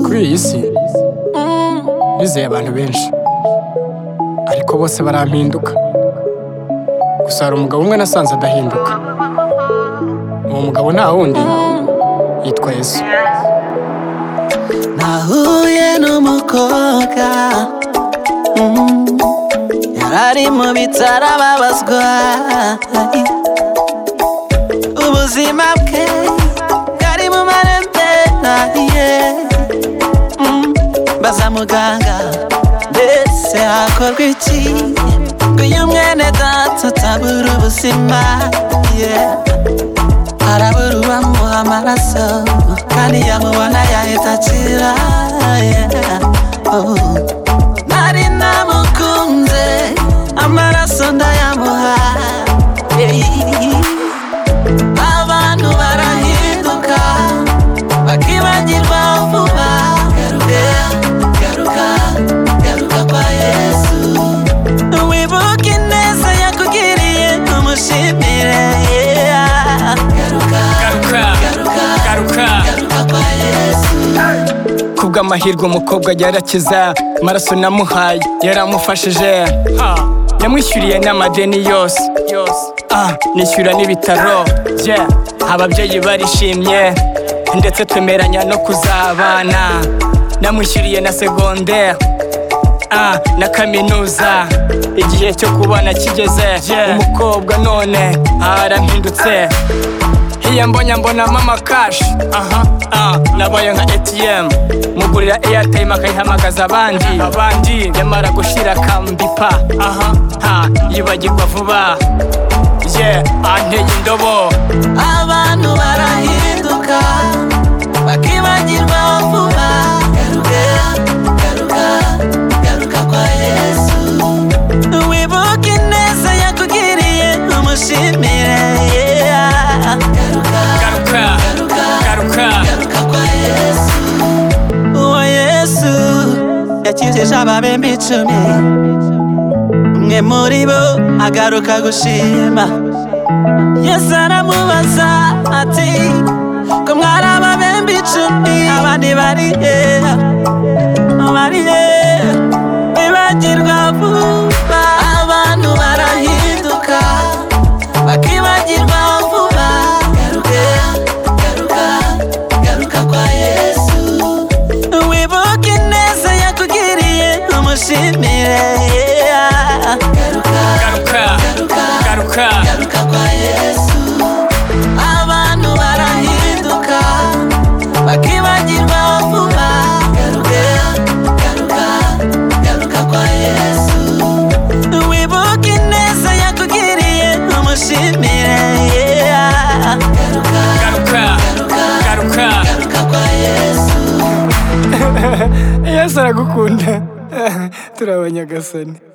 kuri iyi si nizeye abantu benshi ariko bose barampinduka gusa hari umugabo umwe nasanze adahinduka uwo mugabo nta wundi yitwa yesu nahuye n'umukobwa mm, yari ari mu bitaro ababazwa ubuzima bwe bwari mu marembera ye Mm, baza muganga mbese hakorwa iki ngo uyu mwene data atabura ubuzima yeah. arabura uwamuha amaraso kandi yamubona yahita akira yeah. oh. nari namukunze amaraso ndayamuha yeah. abantu barahinduka bakibagirwa vuba garuka garuka garuka kwa yesu wibuke ineza yakugiriye umushimire yeah. garuka garuka garuka garuka garuka kwa yesu kubw'amahirwe umukobwa yarakiza amaraso namuhaye yaramufashije ha, yamwishyuriye n'amadeni yose ah, nishyura n'ibitaro yeah. ababyeyi barishimye ndetse twemeranya no kuzabana namwishyuriye na segondere ah, na kaminuza igihe cyo kubana kigeze umukobwa none arampindutse iyo mbonye mbona mama kashi aha ah, nabaye nka atm mugurira airtime akayihamagaza abandi abandi yamara gushira akambipa aha ha yibagirwa vuba ye anteye indobo abantu barahinduka bakibagirwa vuba garuka garuka garuka kwa yesu wibuke ineza yakugiriye umushimire yeah. garuka garuka garuka garuka garuka kwa yesu uwo yesu yakijije ababembe icumi umwe muri bo agaruka gushima yesu aramubaza ati ko mwari ababembe icumi abandi bari hehe bari hehe bibagirwa vuba abantu barahinduka bakibagirwa vuba garuka garuka garuka kwa yesu wibuke ineza yakugiriye umushimire yeah. garuka garuka garuka garuka garuka kwa yesu abantu barahinduka bakibagirwa vuba garuka garuka garuka kwa yesu wibuke ineza yakugiriye umushimire yeah. garuka garuka garuka garuka garuka kwa yesu yesu aragukunda turi abanyagasani